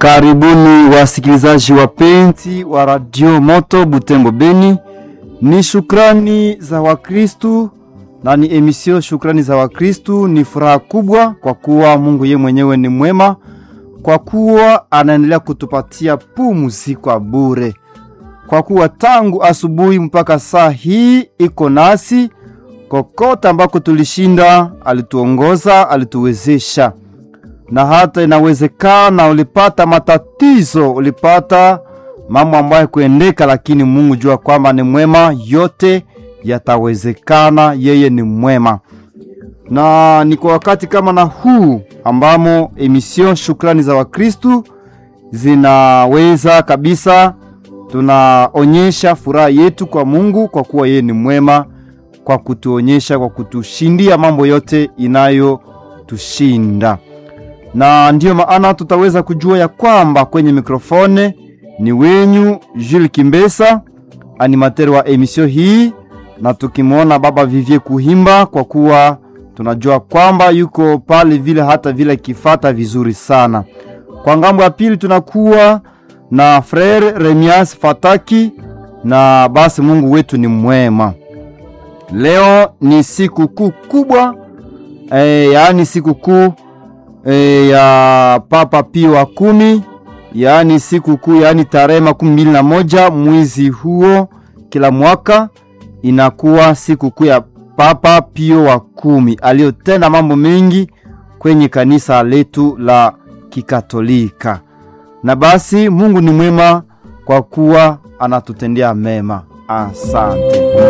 Karibuni wasikilizaji wapenzi wa Radio Moto Butembo Beni. Ni shukrani za Wakristu na ni emisio shukrani za Wakristu. Ni furaha kubwa kwa kuwa Mungu ye mwenyewe ni mwema, kwa kuwa anaendelea kutupatia pumzi kwa bure, kwa kuwa tangu asubuhi mpaka saa hii iko nasi kokote ambako tulishinda, alituongoza, alituwezesha na hata inawezekana ulipata matatizo, ulipata mambo ambayo kuendeka, lakini Mungu jua kwamba ni mwema, yote yatawezekana. Yeye ni mwema, na ni kwa wakati kama na huu ambamo emission shukrani za Wakristu zinaweza kabisa, tunaonyesha furaha yetu kwa Mungu kwa kuwa yeye ni mwema, kwa kutuonyesha, kwa kutushindia mambo yote inayotushinda na ndiyo maana tutaweza kujua ya kwamba kwenye mikrofone ni wenyu Jules Kimbesa, animateur wa emisio hii, na tukimwona baba Vivie Kuhimba, kwa kuwa tunajua kwamba yuko pale vile hata vile kifata vizuri sana. Kwa ngambo ya pili tunakuwa na Frere Remias Fataki, na basi Mungu wetu ni mwema. Leo ni siku kuu kubwa e, yaani siku kuu E, ya Papa Pio wa kumi, yaani siku kuu, yaani tarehe makumi mbili na moja mwezi huo kila mwaka inakuwa siku kuu ya Papa Pio wa kumi aliyotenda mambo mengi kwenye kanisa letu la Kikatolika. Na basi Mungu ni mwema kwa kuwa anatutendea mema. Asante.